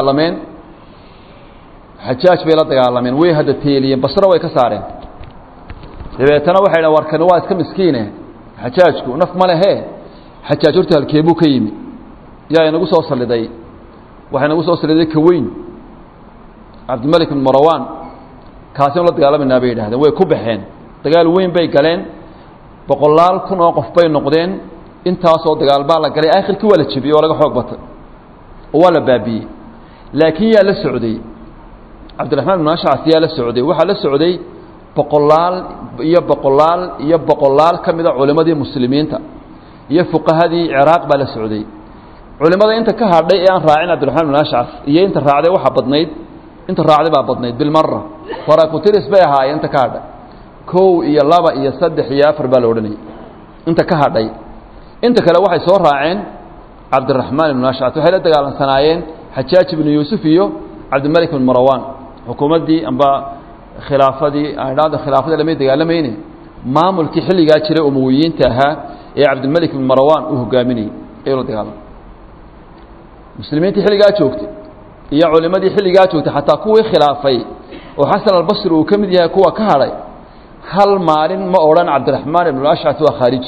dagaalameen xajaaj bay la dagaalameen way hadda teeliyeen basro way ka saareen dabeetana waxay dhahen warkani waa iska miskiine xajaajku naf ma lehe xajaaj horta halkeebuu ka yimi yaa inagu soo saliday waxaa inagu soo saliday kaweyn cabdimalik ibn marawaan kaasinu la dagaalamanaa bay yidhahdeen way ku baxeen dagaal weyn bay galeen boqolaal kun oo qof bay noqdeen intaasoo dagaal baa la galay aakhirkii waa la jebiyey oo laga xoog batay oo waa la baabiiyey laakiin yaa la socday cabdiraxmaan ibn ashcas yaa la socday waxaa la socday boqolaal iyo boqolaal iyo boqolaal ka mida culimmadii muslimiinta iyo fuqahadii ciraaq baa la socday culimmada inta ka hadhay ee aan raacin cabdiraxmaan ibn ashcas iyo inta raacday waxaa badnayd inta raacday baa badnayd bilmara farakutiris bay ahaayeen inta ka hadhay kow iyo laba iyo saddex iyo afar baa la odhanayay inta ka hadhay inta kale waxay soo raaceen cabdiraxmaan ibn ashcas waxay la dagaalamsanaayeen xajaaj ibnu yuusuf iyo cabdimalik ibn marawaan xukuumaddii amba khilaafadii aadhaada khilaafada lamay dagaalamayne maamulkii xilligaa jiray umawiyiinta ahaa ee cabdimalik ibn marawaan uu hogaaminayey ayuu la dagaalamay muslimiintii xilligaa joogtay iyo culimadii xilligaa joogtay xataa kuwii khilaafay oo xasan albasri uu ka mid yahay kuwa ka hadhay hal maalin ma odhan cabdiraxmaan ibn ashcas waa khaariji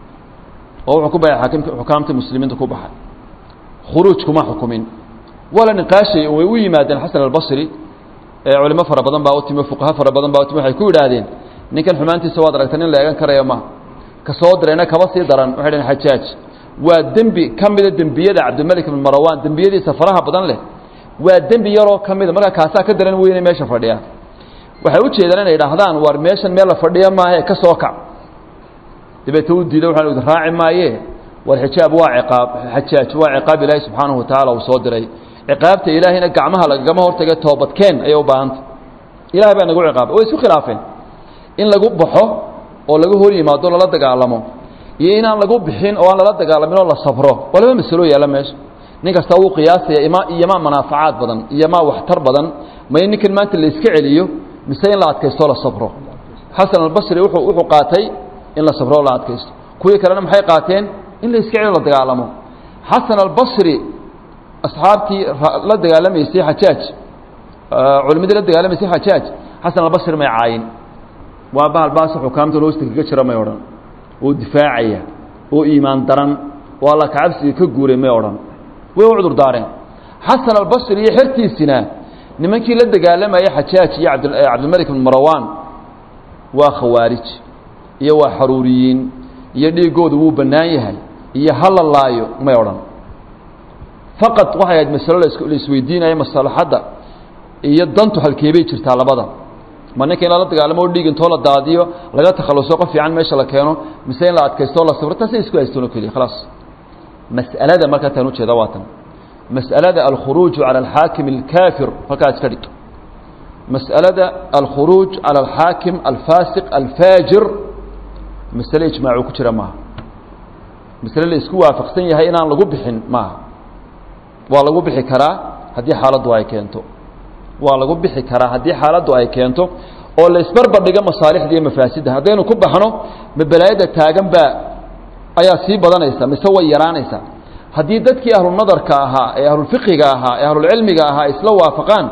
oo wuxuu ku baxay xaakimka xukaamta muslimiinta ku baxay khuruuj kuma xukumin waa la niqaashay way u yimaadeen xasan albasri ee culimo fara badan baa u timi fuqaha fara badan baa u timi waxay ku yidhaahdeen ninkan xumaantiisa waad aragta nin la eegan karaya ma ka soo dirayna kaba sii daran waxay dhaheen xajaaj waa dembi ka mida dembiyada cabdimalik ibn marawaan dembiyadiisa faraha badan leh waa dembi yaroo ka mida markaa kaasaa ka daran weyne meesha fadhiya waxay u jeedaan inay idhaahdaan war meeshan meel la fadhiya maahe ka soo kac dabeete u diido waxaan idin raaci maaye war xijaab waa ciqaab xajaaj waa ciqaab ilaahi subxaanahu watacaala uu soo diray ciqaabta ilaahayna gacmaha lagagama hortaga toobadkeen ayay u baahanta ilahay baa nagu ciqaabay way isku khilaafeen in lagu baxo oo laga hor yimaado lala dagaalamo iyo inaan lagu bixin oo aan lala dagaalamin oo la sabro waa laba masalo yaalla meesha nin kasta wuu qiyaasaya ima iyomaa manaafacaad badan iyomaa waxtar badan ma in ninkan maanta la iska celiyo mise in la adkaystoo la sabro xasan albasri wuxuu wuxuu qaatay in la sabro oo la adkaysto kuwii kalena maxay qaateen in la iska celiyo la dagaalamo xasan albasri asxaabtii la dagaalamaysay xajaaj culimadii la dagaalamaysay xajaaj xasan albasri may caayin waa bahal baasa xukaamta hoosta kaga jira may odhan oo difaacaya oo iimaan daran oo alla kacabsiga ka guuray may odhan way u cudur daareen xasan albasri iyo xertiisina nimankii la dagaalamayay xajaaj iyo cabdilmalik ibn marawaan waa khawaarij iyo waa xaruuriyiin iyo dhiigoodu wuu bannaan yahay iyo hala laayo may odhan faqad waxay ahayd masalo la isweydiinaya maslaxadda iyo dantu halkeebay jirtaa labada ma ninka in lala dagaalamo o dhiig intoo la daadiyo laga takhaluso qof fiican meesha la keeno mise in la adkaysto o la sabro taasay isku haystoon o keliya khalaas mas'alada markaa taan ujeeda waa tan mas'alada alkhuruuju cala alxaakim alkaafir halkaa iska dhig mas'alada alkhuruuj cala alxaakim alfaasiq alfaajir masale ijmaacu ku jira maaha masale la isku waafaqsan yahay inaan lagu bixin maaha waa lagu bixi karaa haddii xaaladdu ay keento waa lagu bixi karaa haddii xaaladdu ay keento oo la isbarbardhigo masaalixda iyo mafaasidda haddaynu ku baxno ma balaayada taagan baa ayaa sii badanaysa mise way yaraanaysaa haddii dadkii ahlunadarka ahaa ee ahlulfiqiga ahaa ee ahlulcilmiga ahaa isla waafaqaan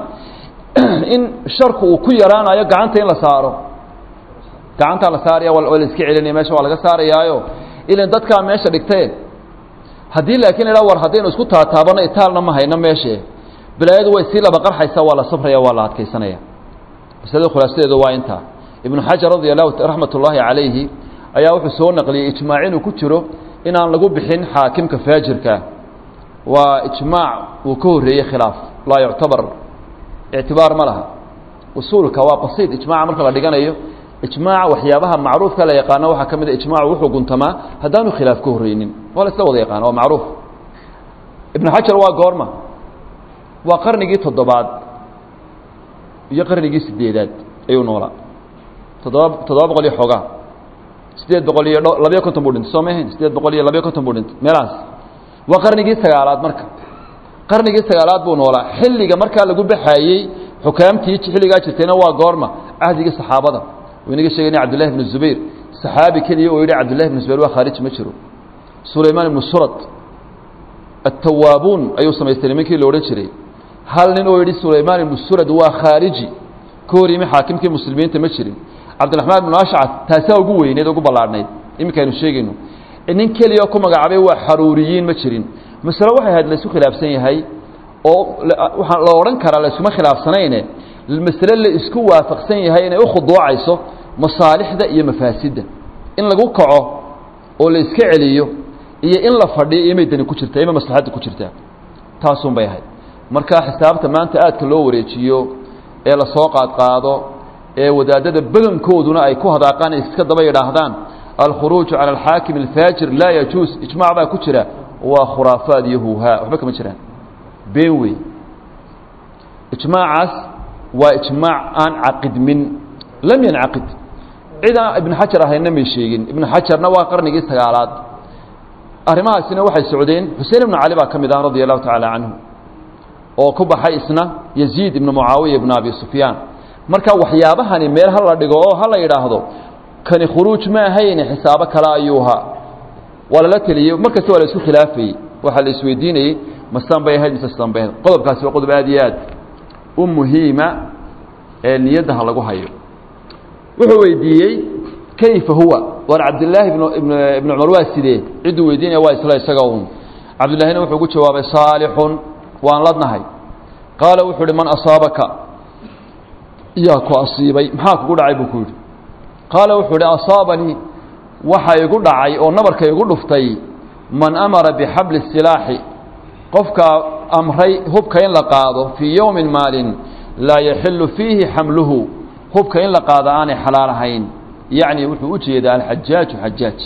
in sharku uu ku yaraanayo gacanta in la saaro gacantaa la saaraya waa la iska celinaya meesha waa laga saarayaayo ilan dadkaa meesha dhigtee haddii laakiin la war haddaynu isku taataabano itaalna ma hayno meeshe balaayadu way sii laba qarxaysaa waa la sabraya waa la adkaysanaya masalada khulaasadeedu waa intaa ibnu xajar radi allahu raxmat ullaahi calayhi ayaa wuxuu soo naqliyey ijmaac inuu ku jiro inaan lagu bixin xaakimka faajirka waa ijmaac uu ka horreeyey khilaaf laa yuctabar ictibaar ma laha usuulka waa basiid ijmaaca marka la dhiganayo ijmaaca waxyaabaha macruufka la yaqaano waxaa ka mid a ijmaacu wuxuu guntamaa haddaanu khilaaf ka horreynin waa la isla wada yaqaana waa macruuf ibnu xajar waa goorma waa qarnigii toddobaad iyo qarnigii sideedaad ayuu noolaa toddoba toddoba boqol iyo xoogaa sideed boqol iyo labiyo konton buu dhintay soo ma ahayn sideed boqol iyo labiyo konton buu dhintay meelahaas waa qarnigii sagaalaad marka qarnigii sagaalaad buu noolaa xilliga markaa lagu baxaayey xukaamtii xilligaa jirtayna waa goorma cahdigii saxaabada inaga sheegayna cabdillahi ibnu zubayr saxaabi keliya oo yidhi cabdillahi ibnu zubayr waa khaarij ma jiro sulaymaan ibnu surad attawaabuun ayuu samaystay nimankii la odhan jiray hal nin oo yidhi sulaymaan ibnu surad waa khaariji ka hor yimi xaakimkii muslimiinta ma jirin cabdiraxmaan ibnu ashcad taasaa ugu weyneed ugu ballaadhnayd iminkaynu sheegayno nin keliya ku magacaabay waa xaruuriyiin ma jirin masale waxay ahayd laysu khilaafsan yahay oo waxaa la odhan karaa laysuma khilaafsanayne masale la isku waafaqsan yahay inay u khuduucayso masaalixda iyo mafaasidda in lagu kaco oo la iska celiyo iyo in la fadhiyo imay dani ku jirtaa ima maslaxadda ku jirtaa taasun bay ahayd marka xisaabta maanta aadka loo wareejiyo ee lasoo qaadqaado ee wadaadada badankooduna ay ku hadaaqaan iska daba yidhaahdaan alkhuruuju cala alxaakim alfaajir laa yajuus ijmac baa ku jira waa khuraafaad iyo huuhaa waxba kama jiraan been wey ijmaacaas waa ijmaac aan caqidmin lam yancaqid cidaan ibnu xajar ahayna may sheegin ibnu xajarna waa qarnigii sagaalaad arrimahaasina waxay socdeen xuseen ibnu cali baa ka mid ah radia allahu tacaala canhu oo ku baxay isna yaziid ibnu mucaawiya ibnu abi sufyaan marka waxyaabahani meel ha la dhigo oo ha la yidhaahdo kani khuruuj ma ahayne xisaabo kale ayuuhaa waa lala teliyey mar kasta waa la isku khilaafayey waxaa la isweydiinayey mastan bay ahayd mise stan bay ahayd qodobkaasi waa qodob aad iyo aad u muhiima ee niyadda ha lagu hayo wuxuu weydiiyey kayfa huwa war cabdillaahi ibn ibnu cumar waa sidee cidduu weydiinaya waa isla isaga un cabdillaahina wuxuu ugu jawaabay saalixun waan ladnahay qaala wuxuu uhi man asaabaka yaa ku asiibay maxaa kugu dhacay buu ku yidhi qaala wuxuu ihi asaabanii waxa igu dhacay oo nabarka igu dhuftay man amara bixabli silaaxi qofkaa amray hubka in la qaado fii yowmin maalin laa yaxilu fiihi xamluhu hubka in la qaado aanay xalaal ahayn yacni wuxuu u jeedaa alxajaaju xajaaj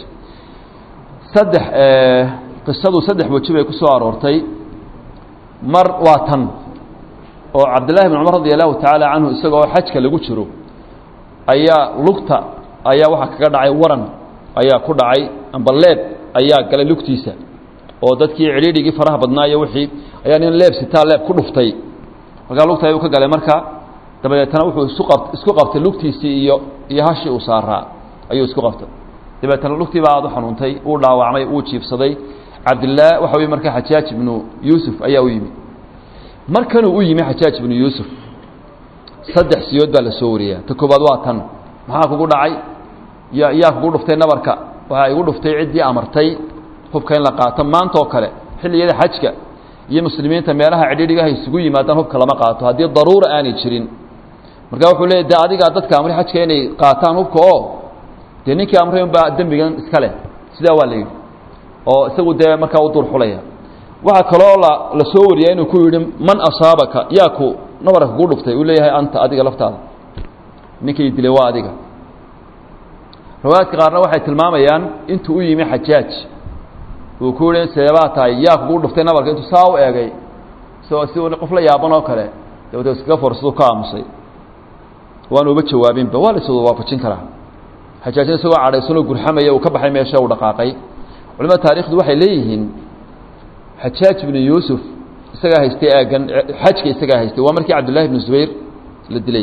saddex qisadu saddex weji bay ku soo aroortay mar waa tan oo cabdillahi bn cumar radi allahu tacaala canhu isagoo xajka lagu jiro ayaa lugta ayaa waxaa kaga dhacay waran ayaa ku dhacay amba leeb ayaa galay lugtiisa oo dadkii cidhiidhigii faraha badnaayo wixii ayaa nin leeb sitaa leeb ku dhuftay markaa lugta ayuu ka galay marka dabadeetana wuxuu isu qab isku qabtay lugtiisii iyo iyo hashii uu saaraa ayuu isku qabtay dabeetana lugtii baa aad u xanuuntay uu dhaawacmay uu jiibsaday cabdillaah waxa weye marka xajaaj ibnu yuusuf ayaa u yimi markanuu u yimi xajaaj ibnu yuusuf saddex siyood baa la soo wariyaa ta koobaad waa tan maxaa kugu dhacay ya yaa kugu dhuftay nabarka waxaa igu dhuftay ciddii amartay hubka in la qaato maanta oo kale xilliyada xajka iyo muslimiinta meelaha cidhiidhigaha isugu yimaadaan hubka lama qaato haddii daruura aanay jirin marka wuxuu leeyay de adigaa dadka amray xajka inay qaataan hubka oo dee ninkii amray unbaa dembigan iska leh sidaa waa la yidhi oo isagu dee markaa u duur xulaya waxaa kaloo la la soo wariyaa inuu ku yidhi man asaabaka yaa ku nabarka kugu dhuftay uu leeyahay anta adiga laftaada ninkii dilay waa adiga riwaayaadka qaarna waxay tilmaamayaan intuu u yimi xajaaj uu ku yihi seebaa tahay yaa kugu dhuftay nabarka intuu saa u eegay so si qof la yaaban oo kale dabeete iskaga forsaduu ka aamusay waanu uba jawaabinba waa la iswada waafajin karaa xajaajna isagoo cadhaysanoo gurxamaya uu ka baxay meesha uu dhaqaaqay culimada taarikhdu waxay leeyihiin xajaaj ibnu yuusuf isagaa haystay aagan xajka isagaa haystay waa markii cabdullahi ibnu zubayr la dilay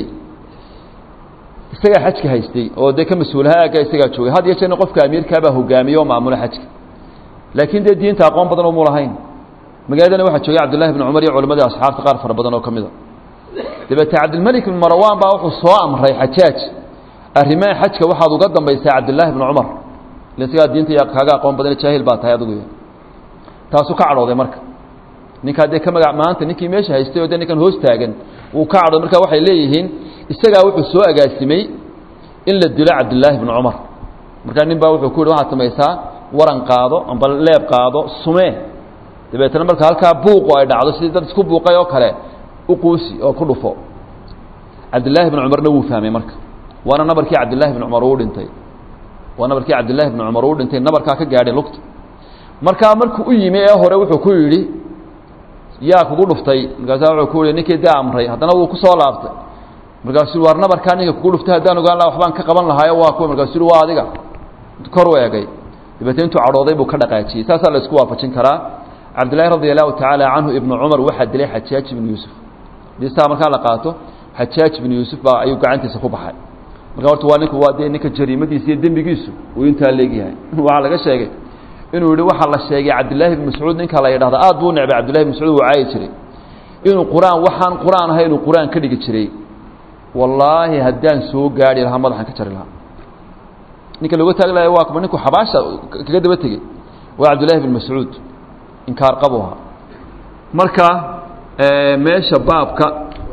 isagaa xajka haystay oo dee ka mas-uulaha aagga isagaa joogay had iyo jeerna qofka amiirkaabaa hogaamiye oo maamula xajka laakiin dee diinta aqoon badan omu lahayn magaaladana waxaa joogay cabdullahi ibnu cumar iyo culimadii asxaabta qaar fara badan oo ka mida dabeete cabdilmalik ibn marwan baa wuxuu soo amray xajaaj arrimaha xajka waxaad uga dambaysaa cabdullaahi ibnu cumar ila isagaa diinta kaaga aqoon badan jaahil baa tahay adigu taasuu ka cadhooday marka ninkaa dee ka maga maanta ninkii meesha haystay oo dee ninkan hoos taagan wuu ka cadhooday marka waxay leeyihiin isagaa wuxuu soo agaasimay in la dilo cabdillaahi ibnu cumar markaa nin baa wuxuu ku yidhi waxaad samaysaa waran qaado amba leeb qaado sumee dabeetana marka halkaa buuqu ay dhacdo sidii dad isku buuqay oo kale u quusi oo ku dhufo cabdillaahi ibnu cumarna wuu fahmay marka waana nabarkii cabdillahi ibnu cumar uu dhintay waa nabarkii cabdillahi ibnu cumar uu dhintay nabarkaa ka gaadhay lugta markaa markuu u yimi ee hore wuxuu ku yidhi yaa kugu dhuftay markaasaa wuxuu ku yihi ninkii dee amray haddana wuu ku soo laabtay markaasuu waar nabarkaa ninka kugu dhuftay haddaan ogaan laha waxbaan ka qaban lahaayo waa kuwa markaasuu yihi waa adiga kor u eegay dabeetna intuu cadhooday buu ka dhaqaajiyey saasaa la isku waafajin karaa cabdillahi radi allahu tacaala canhu ibnu cumar waxaa dilay xajaaj ibnu yuusuf hadii saa markaa la qaato xajaaj ibnu yuusuf baa ayuu gacantiisa ku baxay marka horta waa ninku waa dee ninka jariimadiisa iyo dembigiisu uu intaa leegyahay waxaa laga sheegay inuu yihi waxaa la sheegay cabdillaahi ibn mascuud ninka la yidhahda aad buu u necbay cabdillahi ibn mascuud wuu caayi jiray inuu qur-aan waxaan qur-aan ahay inuu qur-aan ka dhigi jiray wallaahi haddaan soo gaadhi lahaa madaxan ka jari lahaa ninka looga taagi lahay waa kuma ninku xabaasha kaga daba tegey waa cabdullaahi bin mascuud inkaar qabu ahaa marka meesha baabka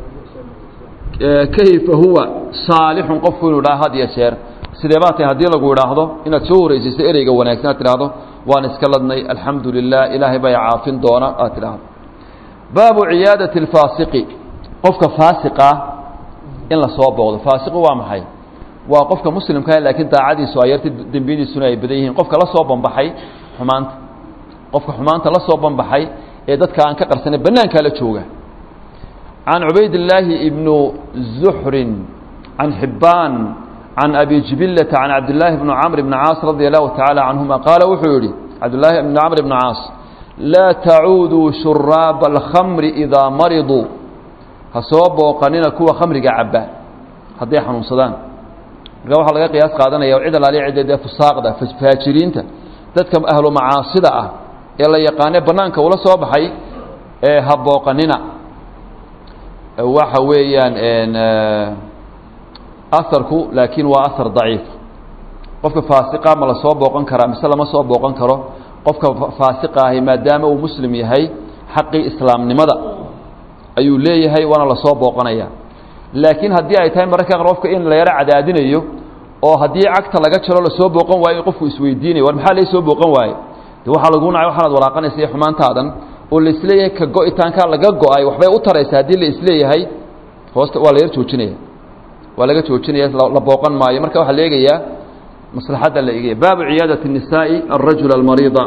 kayfa huwa saalixun qofku inuu dhaha had iyo jeer sidee baa tahay haddii lagu idhaahdo inaad soo horeysiiso ereyga wanaagsan aad tidhaahdo waan iska ladnay alxamdu lilah ilaahay baa caafin doona aad tidhaahdo baabu ciyaadati اlfaasiqi qofka faasiqah in la soo booqdo faasiqu waa maxay waa qofka muslimkaa laakiin daacadiisu ay yartay dembiyadiisuna ay badan yihiin qofka la soo banbaxay xumaanta qofka xumaanta la soo banbaxay ee dadka aan ka qarsanay bannaankaa la jooga can cubayd illaahi ibnu zuxrin can xibbaan can abi jibilata can cabdillaahi bni camr bni caas radia allahu tacaala canhuma qaala wuxuu yihi cabdillaahi bni camr bni caas laa tacuuduu shuraaba alkhamri idaa mariduu ha soo booqanina kuwa khamriga cabba hadday xanuunsadaan marka waxaa laga qiyaas qaadanaya cid alaaliya cidda dee fusaaqda faajiriinta dadka ahlu macaasida ah ee la yaqaane bannaanka ula soo baxay ee ha booqanina waxa weeyaan aharku laakiin waa ahar daciif qofka faasiqa ma la soo booqan karaa mise lama soo booqan karo qofka faasiqa ahi maadaama uu muslim yahay xaqii islaamnimada ayuu leeyahay waana lasoo booqanaya laakiin haddii ay tahay mararka qaar qofka in la yaro cadaadinayo oo haddii cagta laga jaro lasoo booqan waayo in qofku isweydiinayo war maxaa laysoo booqan waaye de waxaa lagu nacay waxaanaad walaaqanaysa iyo xumaantaadan oo la isleeyahay ka go-itaanka laga go-ay waxbay u taraysa haddii la isleeyahay hoosta waa la yar joojinaya waa laga joojinaya la booqan maayo marka waxaa la eegayaa maslaxadda la eegaya baabu ciyaadati الnisaaءi الrajul almariida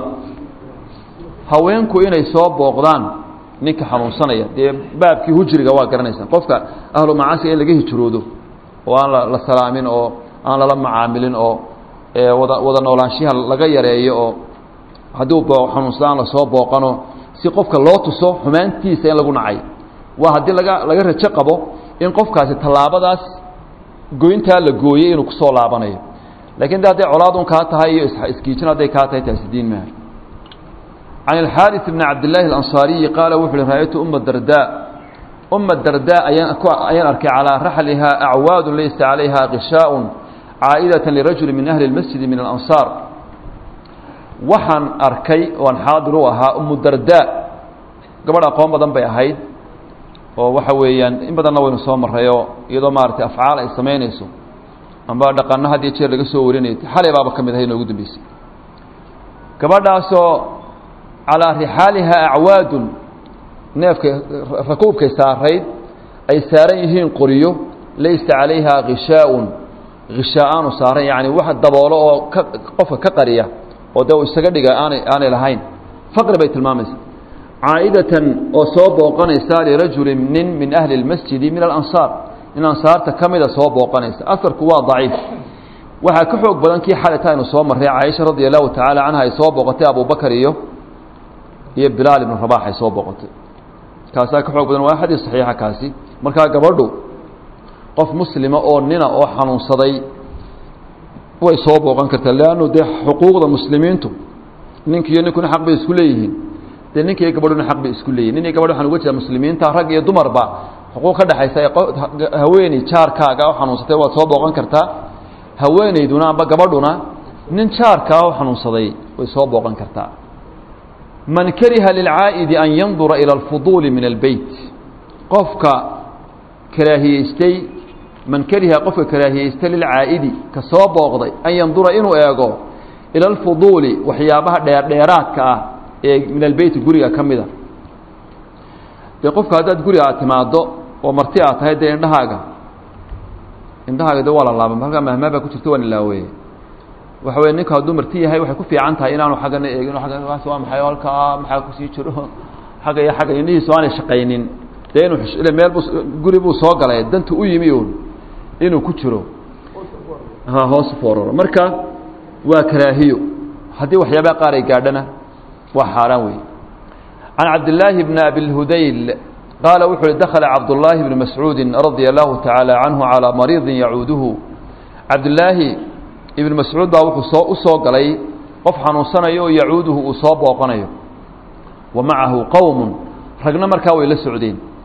haweenku inay soo booqdaan ninka xanuunsanaya dee baabkii hujriga waa garanaysaan qofka ahlu macaasiga in laga hijroodo oo aan la salaamin oo aan lala macaamilin oo wada wada noolaanshiha laga yareeyo oo haddii xanuunsada aan lasoo booqano si qofka loo tuso xumaantiisa in lagu nacay waa haddii laga laga rajo qabo in qofkaasi tallaabadaas goyntaa la gooyey inuu kusoo laabanayo lakiin de hadday colaadun kaa tahay iyo iskiijin hadday kaa tahay taasi diin maaha can alxaaris bni cabdillaahi alansaariyi qaala wuxu uhi ra-aytu uma dardaa uma dardaa ayaan ayaan arkay calaa raxlihaa acwaadun laysa calayha qishaaءun caa'idatan lirajuli min ahli اlmasjidi min alansaar waxaan arkay oan xaadir u ahaa umu dardaa gabadh aqoon badan bay ahayd oo waxa weeyaan in badanna waynu soo marrayoo iyadoo maaragtay afcaal ay samaynayso amba dhaqanno had iyo jeer laga soo warinayay xalay baaba ka mid ahay inoogu dambeysay gabadhaasoo calaa rixaalihaa acwaadun neefka rakuubkay saarayd ay saaran yihiin qoriyo laysa calayhaa khishaaءun khishaa-aanu saaran yacni wax daboolo oo ka qofka ka qariya oo dee uu isaga dhiga aanay aanay lahayn faqri bay tilmaamaysa caa'idatan oo soo booqanaysa lirajulin nin min ahli اlmasjidi min alansaar in ansaarta ka mida soo booqanaysa aharku waa daciif waxaa ka xoog badan kii xalita aynu soo marray caaisha radia allahu tacaala canha ay soo booqatay abubakar iyo iyo bilaal ibnu rabax ay soo booqatay kaasaa ka xoog badan waa xadiis saxiixa kaasi markaa gabadhu qof muslima oo nina oo xanuunsaday way soo booqan kartaa leannu dee xuquuqda muslimiintu ninkiiyo ninkuna xaq bay isku leeyihiin dee ninka iyo gabadhuna xaq bay isku leeyihin nin iyo gabadh waxaan uga jeeda muslimiinta rag iyo dumarba xuquuq ka dhexaysa haweeney jaarkaaga oo xanuunsatay waad soo booqan kartaa haweeneyduna amba gabadhuna nin jaarkaa oo xanuunsaday way soo booqan kartaa man kariha lilcaa'idi an yandura ila alfuduuli min albeyt qofka karaahiyeystay man kariha qofka karaahiyeystay lilcaa'idi ka soo booqday an yandura inuu eego ila alfuduuli waxyaabaha dheerdheeraadka ah ee min albeyti guriga ka mida dee qofka haddaad guriga aad timaaddo oo marti aad tahay dee indhahaaga indhahaaga de waa la laaba halkaa mahmaabaa ku jirta waa nilaaweeye waxa weye ninku hadduu marti yahay waxay ku fiican tahay inaanu xaggana eegin agga waa maxay halkaa maxaa kusii jiro xagga iyo xagga indhihiisu aanay shaqaynin dee inuu ile meel buu guri buu soo galay danta u yimi uun inuu ku jiro ha hoos fooraro marka waa karaahiyo haddii waxyaabaha qaar ay gaadhana waa xaaraan weeye can cabdillaahi bni abilhudayl qaala wuxuu uhi dakhala cabdullaahi bni mascuudin radia allahu tacaala canhu calaa mariidin yacuuduhu cabdillaahi ibn mascuud baa wuxuu soo u soo galay qof xanuunsanayo oo yacuuduhu uu soo booqanayo wa macahu qowmun ragna markaa way la socdeen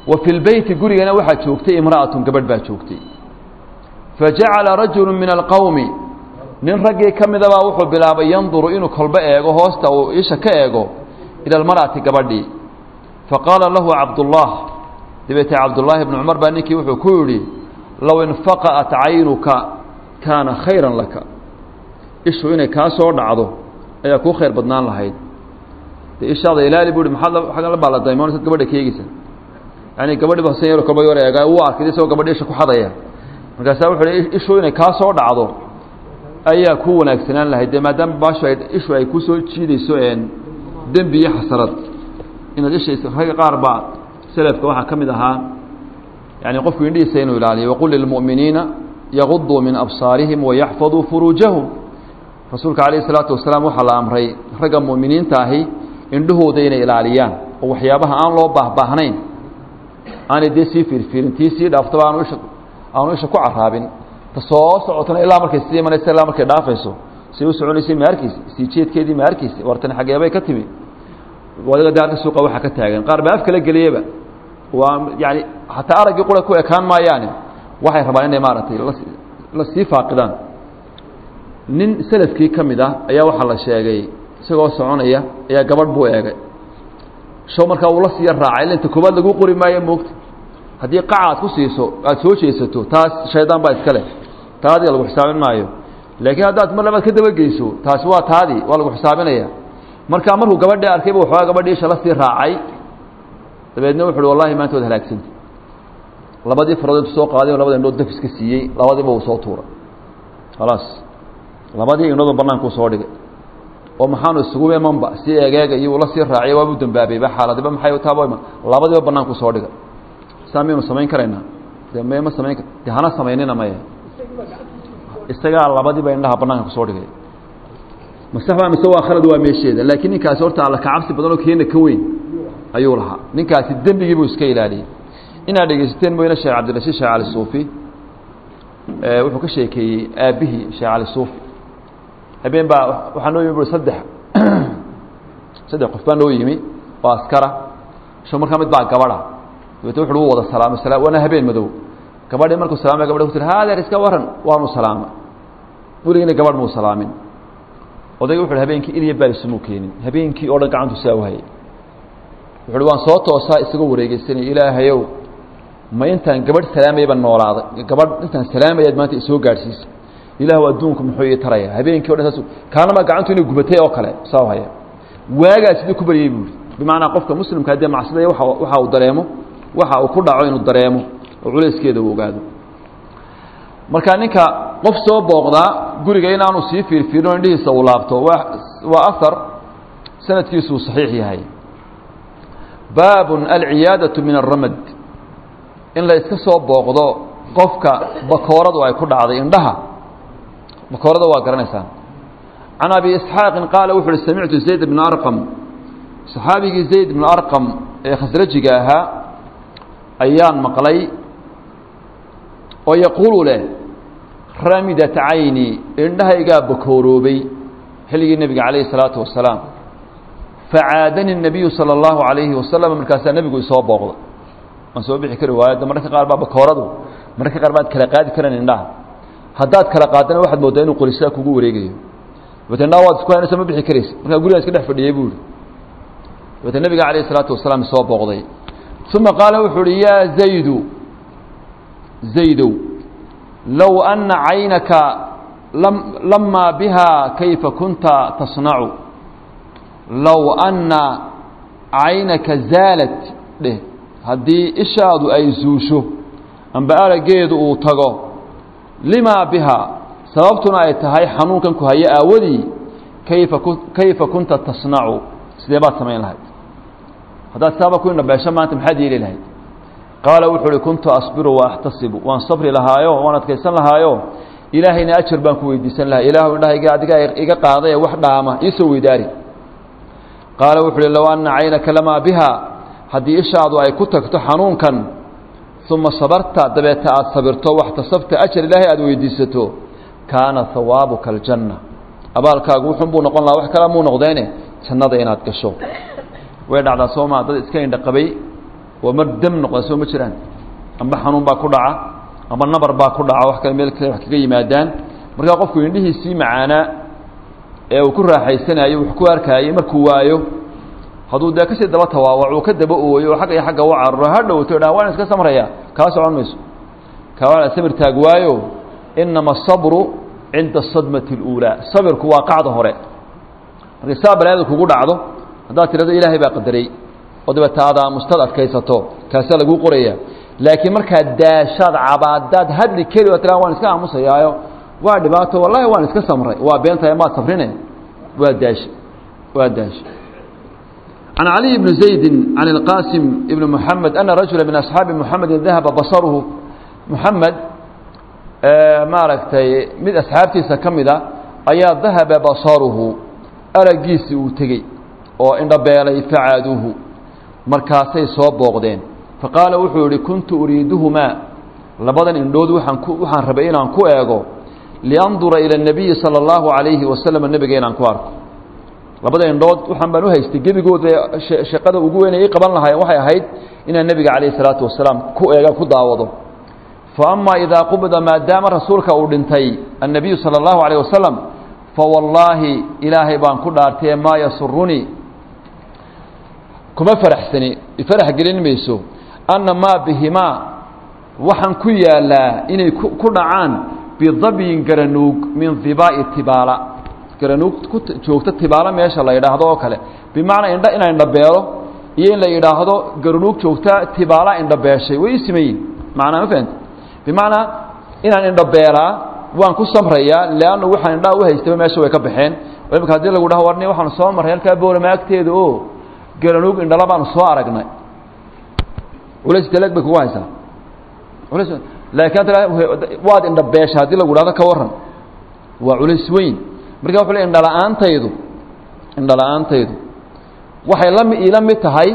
wa fi lbeyti gurigana waxaa joogtay imra'atun gabadh baa joogtay fajacala rajulu min alqowmi nin raggii ka midabaa wuxuu bilaabay yanduru inuu kolbo eego hoosta uu isha ka eego ila almar'ati gabadhii faqaala lahu cabdullah dabeetee cabdullaahi bnu cumar baa ninkii wuxuu ku yidhi low infaqa'at caynuka kaana khayran laka ishu inay kaa soo dhacdo ayaa kuu khayr badnaan lahayd dee ishaada ilaali bu hi maxaad aggan la baaladaymoonaysaad gabadha ka eegeysa yani gabadhiba hosen yaro kolba yar eega uu arkay isagoo gabadhi isha ku xadaya markaasaa wuxuu hi ishu inay kaa soo dhacdo ayaa ku wanaagsanaan lahayd dee maadaama baashu ay ishu ay ku soo jiidayso dembi iyo xasarad inaad isha ragga qaar baa selafka waxaa ka mid ahaa yani qofku indhihiisa inuu ilaaliyo waqul lilmu'miniina yaguduu min absaarihim wayaxfaduu furuujahum rasuulka calayh isalaatu wasalaam waxaa la amray ragga mu'miniinta ahi indhahooda inay ilaaliyaan oo waxyaabaha aan loo baahbaahnayn aanay dee sii fiirfiirin tii sii dhaaftaba aanu isha aanu isha ku caraabin ta soo socotona ilaa markay sii imanaysa ilaa markay dhaafayso say u soconaysay ma arkeysa sii jeedkeedii ma arkeysa wartani xageebay ka timi wadaga daarka suuqa waxaa ka taagan qaar baa af kala geliyaba waa yani hataa araggii qura ku ekaan maayaane waxay rabaan inay maaragtay la sii faaqidaan nin selafkii ka mid ah ayaa waxaa la sheegay isagoo soconaya ayaa gabadh buu eegay show markaa uu la siiya raacay ila inta koobaad lagu qori maayo moogta haddii qaca aad ku siiso aada soo jeesato taas shaydaan baa iska leh taadiga lagu xisaabin maayo laakiin haddaad mar labaad ka dabageyso taasi waa taadii waa lagu xisaabinaya markaa markuu gabadhii arkayba waxoogaa gabadhii isha la sii raacay dabeedna wuxu uhi wallahi maanta waad halaagsanta labadii farood intu soo qaaday oo labada indhood daf iska siiyey labadiiba uu soo tuuray khalaas labadii indhoodoo bannaankuu soo dhigay oo maxaanu isugu imanba si egeega iyo ula sii raaciya waabuu dambaabayba xaaladiba maxay taaba labadiiba bannaankuu soo dhigay saa miyaynu samayn karaynaa de me ma samayn de hana samaynina maya isagaa labadiiba indhaha bannaanka kusoo dhigay masaxbaa mise waa khalad waa meesheeda laakiin ninkaasi horta alla kacabsi badan oo keena ka weyn ayuu lahaa ninkaasi dembigii buu iska ilaaliyey inaad dhegeysateen mooyne sheekh cabdirashiid sheekh cali suufi wuxuu ka sheekeeyey aabbihii sheekh cali suufi habeen baa waxaa noo yimi bui saddex saddex qof baa noo yimi oo askara sho markaa mid baa gabadha dabeete wuxu u wada salaamay sala waana habeen madow gabadhii markuu salaamay gabadhi ku tiri haadeer iska waran waanu salaamay weligina gabadh muu salaamin odayga wuxu uhi habeenkii ilya baarisumuu keenin habeenkii oo dhan gacantu saa u hayay wuxu uhi waan soo toosaa isagoo wareegeysanaya ilaahayow ma intaan gabadh salaamayaba noolaaday gabadh intaan salaamayaad maanta isoo gaadhsiisa ilaahu adduunku muxuu ii taraya habeenkii o dhan saas kaanama gacantu inay gubatay oo kale saa u haya waagaa sidii ku baryay buuri bimacnaa qofka muslimka haddee macsidaya waa waxa uu dareemo waxa uu ku dhaco inuu dareemo oo culayskeeda uu ogaado marka ninka qof soo booqdaa guriga inaanu sii fiirfiirin o indhihiisa uu laabto waa waa ahar sanadkiisuu saxiix yahay baabun alciyaadatu min aramad in la iska soo booqdo qofka bakooradu ay ku dhacday indhaha bakoorada waa garanaysaan can abi isxaaqin qaala wuxu uhi samictu zayd bna arqam saxaabigii zayd bnu arqam ee khasrajiga ahaa ayaan maqlay oo yaquulu leh ramidat cayni indhahaygaa bakooroobay xilligii nebiga calayhi salaatu wasalaam facaadani الnabiyu salى اllahu عalayhi wasalam markaasaa nebigu isoo booqda waan soo bixi kari waayo mararka qaar baa bakooradu mararka qaar baad kala qaadi karan indhaha haddaad kala qaadana waxaad moodaa inuu qorisaa kugu wareegayo dabete indhaha waad isku haynaysa ma bixi karaysa markaa gurigaan iska dhex fadhiyey buu ihi dabete nebiga calayh الsalaatu wasalaam isoo booqday uma qaala wuxuu uhi yaa zaydu zaydow low ana caynaka lamaa biha kayfa kunta tasnacu low anna caynaka zaalat dheh haddii ishaadu ay zuusho amba araggeedu uu tago limaa bihaa sababtuna ay tahay xanuunkan ku hayo aawadii kayfa kayfa kunta tasnacu sidee baad samayn lahayd haddaad saaba ku indhabeesho maanta maxaad yeeli lahayd qaala wuxuu uhi kuntu asbiru wa axtasibu waan sabri lahaayo waan adkaysan lahaayo ilaahayna ajar baan ku weydiisan lahaa ilaahu indhahayga adigaa iga qaaday ee wax dhaama iisoo weydaari qaala wuxu uhi low anna caynaka lamaa biha haddii ishaadu ay ku tagto xanuunkan uma sabarta dabeeta aada sabirto waxtasabta ajar ilaahay aada weydiisato kaana hawaabuka aljanna abaalkaagu wuxun buu noqon lahaa wax kala muu noqdeene jannada inaad gasho way dhacdaa soomaa dad iska indha qabay oo mar dam noqda soo ma jiraan amba xanuun baa ku dhaca amba nabar baa ku dhaca wax kale meel kale wax kaga yimaadaan markaa qofku indhihiisii macaanaa ee uu ku raaxaysanayo wax ku arkaayey markuu waayo hadduu dee kasii daba tawaawac uu ka daba ooyo oo xagga iyo xagga u cararo ha dhowto dha waan iska samraya kaa socon mayso kaa waa samir taag waayo inama asabru cinda asadmati اluulaa sabirku waa qacda hore markay saa balaada kugu dhacdo haddaad tirahdo ilaahay baa qadaray oo dabeeta aad aamustad adkaysato kaasaa laguu qoraya laakiin markaad daashaad cabaadaad hadli keli oo tiraa waan iska aamusayaayo waa dhibaato wallahi waan iska samray waa beentahay maad safrine waa daashe waa daashe عن علي بن زيد عن القاسم بن محمد أن رجلا من أصحاب محمد ذهب بصره محمد maaragtay mid asxaabtiisa ka mida ayaa dahaba basaruhu aragiisii uu tegey oo indhabeelay facaaduuhu markaasay soo booqdeen faqaala wuxuu yihi kuntu uriiduhumaa labadan indhood waaan ku waxaan rabay inaan ku eego liandura ila الnabiyi salى اllahu عalayhi wasalam nebiga inaan ku arko labada indhood waxaan baan u haystay gebigooda shaqada ugu weyn ay qaban lahaayeen waxay ahayd inaan nebiga calayh الsalaatu wasalaam ku eega ku daawado faama idaa qubida maadaama rasuulka uu dhintay annabiyu salى اllahu عalيه wasalam fawallaahi ilaahay baan ku dhaartee maa yasurunii kuma faraxsani ifarax gelin mayso anna maa bihimaa waxaan ku yaalaa inay ku dhacaan bidabyin garanuug min dibaa'i tibaala garanuug ku joogta tibaalo meesha la yidhaahdo oo kale bimacnaa indha inaan indhabeelo iyo in la yidhaahdo garanuug joogta tibaala indhabeeshay way isimayin macnaa ma fahamti bimacnaa inaan indhabeelaa waan ku samrayaa leannu waxaan indhaha u haystaba meesha way ka baxeen oo imika hadii lagu dhaho warni waxaanu soo marray halkaa boolama agteeda oo garanuug indhala baanu soo aragnay culays dalag bay kugu haysaa culays laakiin hadda waad indhabeesha haddii lagu dhahdo ka warran waa culays weyn marka wuxuu le indhala-aantaydu indhala-aantaydu waxay la iila mid tahay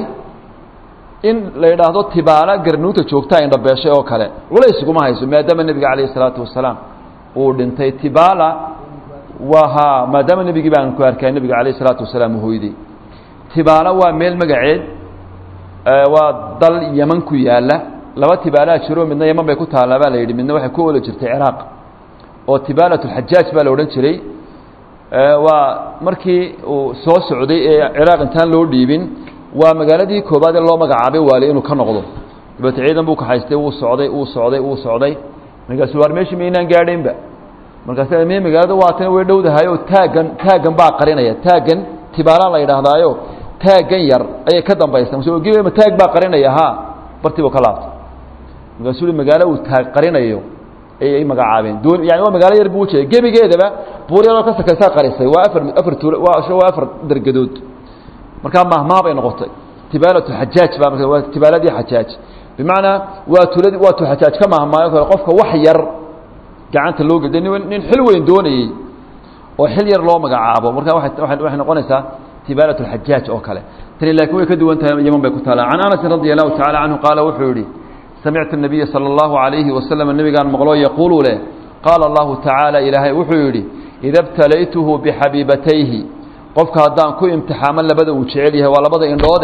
in la yidhaahdo tibaala garanuugta joogtaa indhabeeshay oo kale culays kuma hayso maadaama nebiga calayh isalaatu wasalaam uu dhintay tibaala waa ha maadaama nebigii baan ku arkay nebiga calayh isalaatu wasalaam uu hoyday tibaala waa meel magaceed waa dal yeman ku yaala laba tibaalaa jiro midna yeman bay ku taallaa baa la yidhi midna waxay ku ooli jirtay ciraaq oo tibaalat lxajaaj baa la odhan jiray waa markii uu soo socday ee ciraaq intaan loo dhiibin waa magaaladii koobaad ee loo magacaabay waali inuu ka noqdo dabeete ciidan buu kaxaystay wuu socday wuu socday wuu socday markaasu waar meeshii maynaan gaadhaynba markaas me magaalada waatana way dhowdahay oo taaggan taaggan baa qarinaya taaggan tibaala la yidhaahdaayo taaggan yar ayay ka dambaysa ma taag baa qarinaya ha bartii buu ka laabtay markaasuu i magaalo uu taag qarinayo ayay magacaabeen doon yani waa magaalo yar buu ujeeda gebigeedaba buur yaroo ka sakaysaa qarisay waa afar afar tuul waa waa afar dargadood markaa mahmaa bay noqotay tibaalatu xajaaj baa marka waa tibaaladii xajaaj bimacnaa waa tuladi waa tu xajaaj ka mahmaayo kale qofka wax yar gacanta loo geda nin xil weyn doonayey oo xil yar loo magacaabo marka waay waxay noqonaysaa tibaalat اxajaaj oo kale tani laakiin way ka duwan tahay yeman bay ku taala can anasin radi allahu tacala canhu qaala wuxuu yihi samictu الnabiya salى اllahu عalayhi wasalam nebigaan maqlo yaquulu leh qaala allahu tacaala ilaahay wuxuu yidhi ida btalaytuhu bixabiibatayhi qofka haddaan ku imtixaamo labada uu jecel yahay waa labada indhoode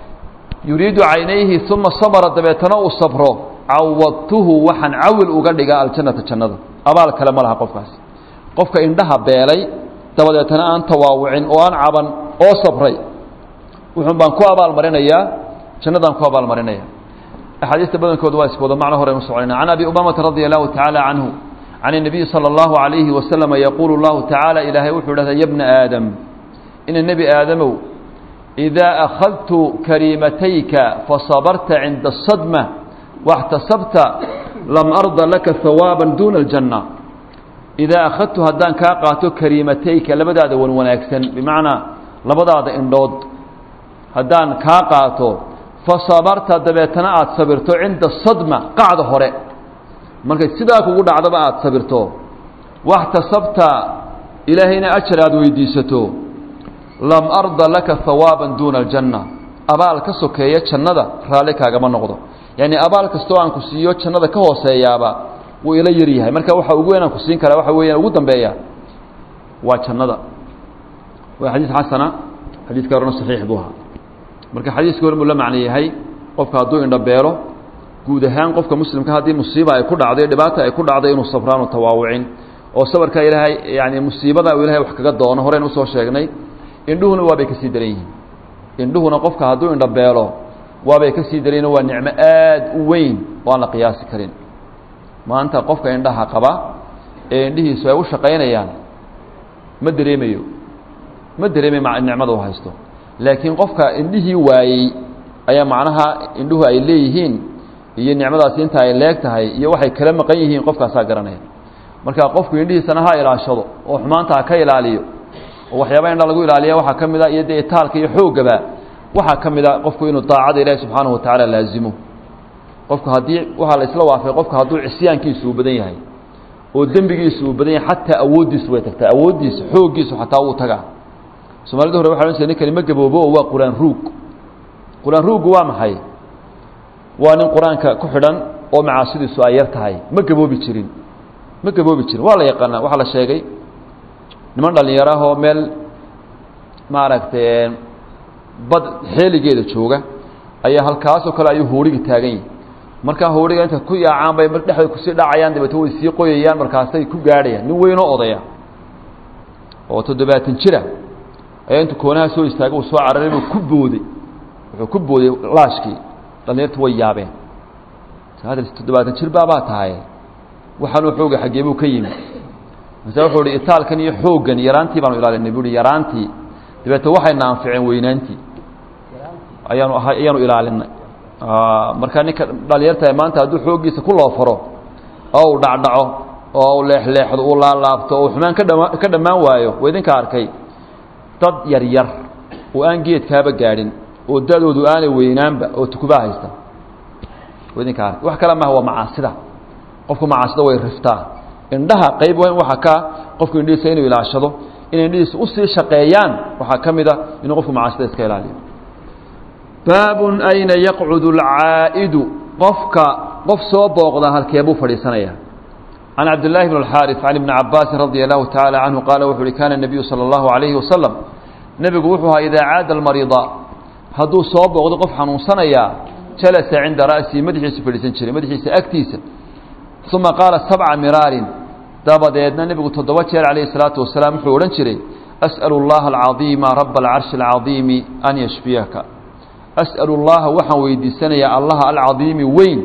yuriidu caynayhi uma sabra dabeetana uu sabro cawadtuhu waxaan cawil uga dhigaa aljannata jannada abaal kale ma laha qofkaas qofka indhaha beelay dabadeetana aan tawaawucin oo aan caban oo sabray wuxuun baan ku abaalmarinayaa jannadaan ku abaalmarinaya axaadiista badankooda waa iska wada macno hore nu soconayna can abi umamata radia allahu tacaala canhu can الnabiyi salى اllahu عalayhi wasalama yaquulu اllahu tacaala ilaahay wuxuu dhahda ya bna aadam ina nebi aadamow إidaa akhadtu kariimatayka fasabarta cinda الsadma واxtasabta lam arda laka hawaaba duna اljanة idaa akhadtu haddaan kaa qaato kariimatayka labadaada wan wanaagsan bimacnaa labadaada indhood haddaan kaa qaato fasabarta dabeetana aada sabirto cinda sadma qacda hore markay sidaa kugu dhacdaba aada sabirto waxtasabta ilaahayna ajar aada weydiisato lam arda laka hawaaba duuna aljanna abaal ka sokeeya jannada raalli kaagama noqdo yacni abaal kastoo aan ku siiyo jannada ka hooseeyaaba wuu ila yar yahay marka waxa ugu weyn aan ku siin karaa waxa weeyaan ugu dambeeya waa jannada waa xadiis xasana xadiiska horena saxiix buu ahaa marka xadiiska hore buu la macno yahay qofka hadduu indhabeelo guud ahaan qofka muslimka haddii musiiba ay ku dhacday dhibaata ay ku dhacday inuu sabraanu tawaawucin oo sabarka ilaahay yani musiibada uu ilahay wax kaga doono horeyn usoo sheegnay indhuhuna waabay ka sii daran yihiin indhuhuna qofka hadduu indhabeelo waabay ka sii daran yihin waa nicmo aad u weyn oo aan la qiyaasi karin maanta qofka indhaha qaba ee indhihiisu ay u shaqaynayaan ma dareemayo ma dareemayo nicmada u haysto laakiin qofka indhihii waayey ayaa macnaha indhuhu ay leeyihiin iyo nicmadaasi inta ay leeg tahay iyo waxay kala maqan yihiin qofkaasaa garanaya marka qofku indhihiisana ha ilaashado oo xumaanta ha ka ilaaliyo oo waxyaaba indha lagu ilaaliya waxaa ka mid a iyo dee itaalka iyo xoogaba waxaa ka mid a qofku inuu daacada ilaahi subxaanahu watacaala laazimo qofku haddii waxaa la isla waafay qofku hadduu cisyaankiisu uu badan yahay oo dembigiisu uu badan yahay xataa awooddiisu way tagtaa awooddiisa xooggiisu xataa wuu tagaa soomaalida hore waxa ohan jire ninkani ma gaboobo oo waa qur-aan ruug qur-aan ruuggu waa maxay waa nin qur-aanka ku xidhan oo macaasidiisu ay yar tahay ma gaboobi jirin ma gaboobi jirin waa la yaqaanaa waxaa la sheegay niman dhallinyaro ah oo meel maaragtay bad xeeligeeda jooga ayaa halkaasoo kale ayuu hoorigi taagan yihi markaa hooriga inta ku yaacaan bay dhexda kusii dhacayaan dabeete way sii qoyayaan markaasay ku gaadhayaan nin weynoo odaya oo toddobaatan jira ayaa intuu koonaha soo istaagay uu soo cararay buu ku booday wuxuu ku booday laashkii dhallinyartu way yaabeen toddobaatan jir baabaa tahay waxaanuu xooga xaggee buu ka yimi mase wuxuu ihi itaalkan iyo xooggan yaraantii baanu ilaalinay buu hi yaraantii dabeete waxayna anficeen weynaantii ayaanu ayaanu ilaalinay marka ninka dhalinyarta maanta hadduu xooggiisa ku loofaro oo uu dhacdhaco oo uu leexleexdo uu laalaabto oo xumaan ka dhama ka dhammaan waayo waa idinka arkay dad yar yar oo aan geedkaaba gaadhin oo da-doodu aanay weynaanba oo tukubaa haysta waa idinka arkay wax kale maaha waa macaasida qofku macaasida way riftaa indhaha qayb weyn waxaa ka qofku indhihiisa inuu ilaashado inay indhihiisa usii shaqeeyaan waxaa ka mid a inuu qofku macaasida iska ilaaliyo baabun ayna yaqcudu alcaa'idu qofka qof soo booqda halkee buu fadhiisanaya can cabdillaahi bn alxaaris can ibni cabaasin radia allahu tacaala canhu qaala wuxu uhi kaana nebiyu sala allahu calayhi wasalam nebigu wuxuu ahaa idaa caada almariida hadduu soo booqdo qof xanuunsanayaa jalasa cinda ra'sihi madaxiisu fadhiisan jiray madaxiisa agtiisa uma qaala sabca miraarin dabadeedna nebigu toddoba jeer calayhi salaatu wasalaam wuxuu odhan jiray as'alu allaha alcadiima raba alcarshi alcadiimi an yashfiyaka as'alu llaha waxaan weydiisanayaa allaha alcadiimi weyn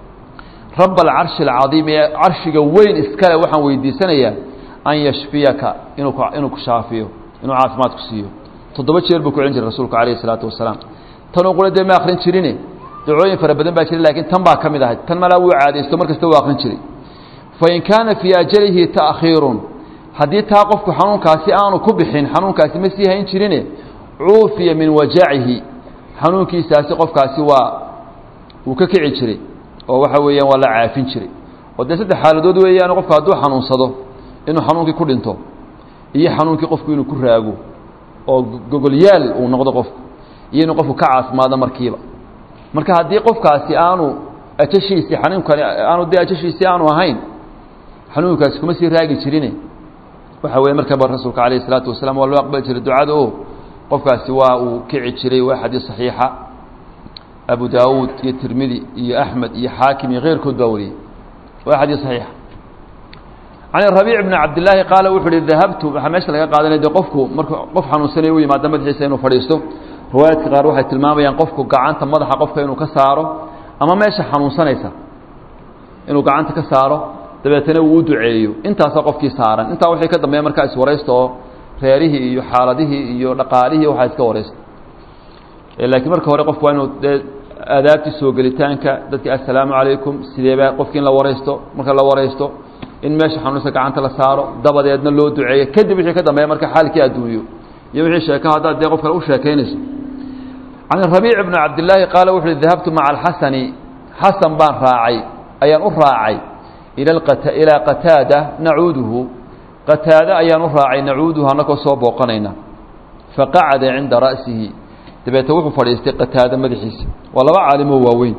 raba alcarshi alcadiimi ee carshiga weyn iskale waxaan weydiisanayaa an yashfiyaka inuu inuu ku shaafiyo inuu caafimaad ku siiyo toddoba jeer buu ku celin jiray rasuulku calayhi salaatu wasalaam tanuu qura dee ma akrin jirine dacooyin fara badan baa jira lakiin tan baa ka mid ahayd tan malaa wuu caadaysto mar kasta wuu akrin jiray fain kaana fii ajalihi ta'khiirun haddii taa qofku xanuunkaasi aanu ku bixin xanuunkaasi ma sii hayn jirine cuufiya min wajacihi xanuunkiisaasi qofkaasi waa wuu ka kici jiray oo waxa weeyaan waa la caafin jiray oo dee saddex xaaladood weeyaan qofku hadduu xanuunsado inuu xanuunkii ku dhinto iyo xanuunkii qofku inuu ku raago oo gogolyaal uu noqdo qofku iyo inuu qofku ka caafimaado markiiba marka haddii qofkaasi aanu ajashiisii xanuunkani aanu dee ajashiisii aanu ahayn xanuunkaasi kuma sii raagi jirine waxa weeye markaba rasuulka calayhi isalaatu wasalaam waa loo aqbali jiray ducada o qofkaasi waa uu kici jiray waa xadiis saxiixa abu daawuud iyo tirmidi iyo axmed iyo xaakim iyo keyrkood baa wariyey waa xadiis saxiixa can rabiic bni cabdillaahi qaala wuxuu uhi dahabtu waxaa meesha laga qaadanaya de qofku markuu qof xanuunsanaya u yimaada madaxiisa inuu fadhiisto riwaayaadka qaar waxay tilmaamayaan qofku gacanta madaxa qofka inuu ka saaro ama meesha xanuunsanaysa inuu gacanta ka saaro dabeetana uu u duceeyo intaasaa qofkii saaran intaa wixii ka dambeeya markaa iswaraysta oo reerihii iyo xaaladihii iyo dhaqaalihii waxaa iska waraysta laakiin marka hore qofku waa inuu dee aadaabtii soo gelitaanka dadki assalaamu calaykum sideebaa qofkii in la waraysto marka la waraysto in meesha xanuunsa gacanta la saaro dabadeedna loo duceeyo kadib wixii ka dambeeya marka xaalkii adduunyo iyo wixii sheeko haddaad dee qof kale u sheekaynayso can rabiic bni cabdillaahi qaala wuxu uhi dahabtu maca alxasani xasan baan raacay ayaan u raacay ilaa qataada nacuuduhu qataade ayaan u raacay nacuuduhu annagoo soo booqanayna faqacada cinda ra'sihi dabeete wuxuu fadhiistay qataade madaxiisa waa laba caalimoo waaweyn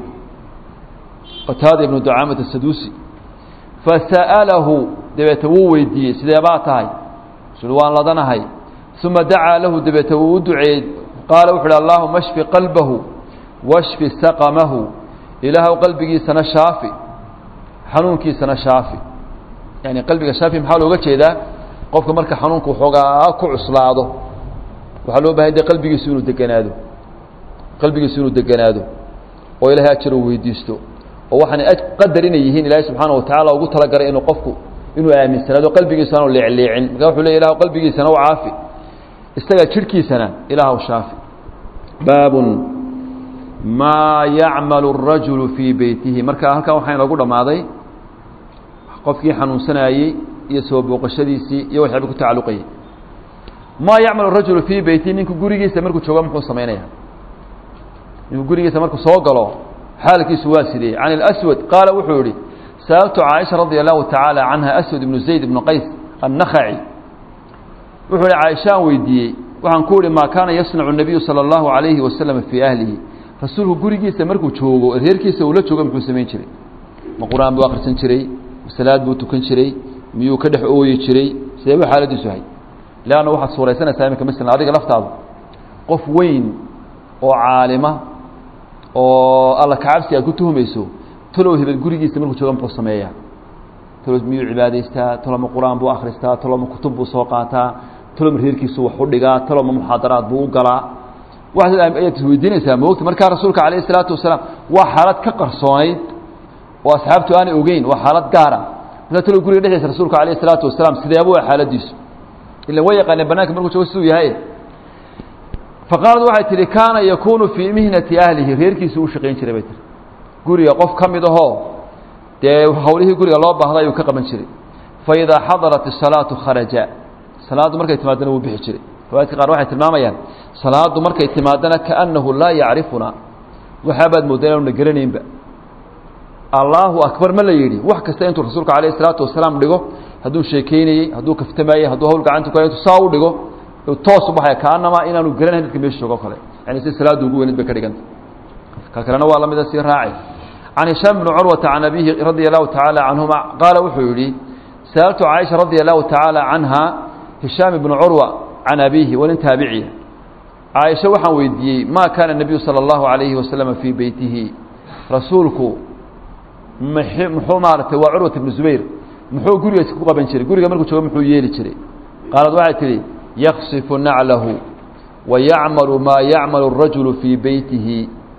qataada ibnu ducaamata saduusi fasa'alahu dabeete wuu weydiiyey sidee baa tahay sul waan ladanahay uma dacaa lahu dabeete wuu u duceeyey qaala wuxu uhi allaahuma shfi qalbahu washfi saqamahu ilaahw qalbigiisana shaafi xanuunkiisana shaafi yani qalbiga shaafi maxaa looga jeedaa qofka marka xanuunku xoogaa ku cuslaado waxaa loo bahay de qalbigiisu inuu deganaado qalbigiisu inuu deganaado oo ilahay ajar uu weydiisto oo waxaana qadar inay yihiin ilaahay subxaana watacaala ugu talagalay inuu qofku inuu aaminsanaado qalbigiisu aanu leecleecin marka wuxuu ley ilah qalbigiisana u caafi isaga jidhkiisana ilaahw shaafi baabun maa yacmalu الrajulu fii beytihi marka halkan waxaa inoogu dhammaaday qofkii xanuunsanayey iyo soo booqashadiisii iyo waxyaaba ku tacalluqayay maa yacmalu rajulu fii beytihi ninku gurigiisa markuu joogo muxuu samaynaya ninku gurigiisa markuu soo galo xaalkiisu waa sidee can اlأswad qaala wuxuu yihi sa'altu caaisha radi allahu tacaala canha aswad ibnu zayd ibnu qays annakhaci wuxuu ihi caaishaan weydiiyey waxaan ku ihi maa kaana yasnacu الnabiyu salى اllahu عalayhi wasalam fii ahlihi rasuulku gurigiisa markuu joogo reerkiisa uu la joogo muxuu samayn jiray ma qur-aan buu akhrisan jiray salaad buu tukan jiray miyuu ka dhex ooyi jiray sidee buu xaaladiisu ahay leanna waxaad suuraysanaysaa iminka masalan adiga laftaadu qof weyn oo caalima oo alla kacabsi aad ku tuhumayso talow hebel gurigiisa markuu joogo muxuu sameeyaa talow miyuu cibaadaystaa taloma qur-aan buu akhristaa taloma kutub buu soo qaataa taloma reerkiisu wax u dhigaa taloma muxaadaraad buu u galaa waxaad ayaad isweydiinaysaa moogta markaa rasuulka calayh isalaatu wasalaam waa xaalad ka qarsoonayd oo asxaabtu aanay ogeyn waa xaalad gaara markaa talow guriga dhexdiisa rasuulka calayh isalaatu wasalaam sideeba waa xaaladiisu ilan way yaqaaneen banaanka markuu joogo siduu yahay faqaalad waxay tihi kaana yakuunu fii mihnati ahlihi reerkiisu u shaqayn jiray bay tihi guriga qof ka mid ahoo dee hawlihii guriga loo baahda ayuu ka qaban jiray fa idaa xadarat isalaatu kharaja salaaddu markay timaadana wuu bixi jiray riwaayadka qaar waxay tilmaamayaan salaaddu markay timaadana kaannahu laa yacrifuna waxaabaad mooddaa inaanu na garanaynba allaahu akbar ma la yidhi wax kasta intuu rasuulka calayh isalaatu wasalaam dhigo hadduu sheekeynayey hadduu kaftamaayey hadduu hawl gacanta ku hay intuu saa u dhigo toos u baxaya kaanamaa inaanu garanayn dadka meesha joogo kale yani si salaaddu ugu weynid bay ka dhiganta ka kalena waa la mida sii raacay can hishaam bni curwata can abihi radia allahu tacaala canhuma qaala wuxuu yidhi sa'altu caaisha radia allahu tacaala canha hishaam ibnu curwa can abiihi waa nin taabiciya caaisha waxaan weydiiyey maa kaana nebiyu sala allahu calayhi wasalama fii beytihi rasuulku muxuu maaratay waa curwat ibnu zubayr muxuu gurigiisa ku qaban jiray guriga markuu joogo muxuu yeeli jiray qaalad waxay tidhi yaksifu naclahu wa yacmalu maa yacmalu الrajulu fii beytihi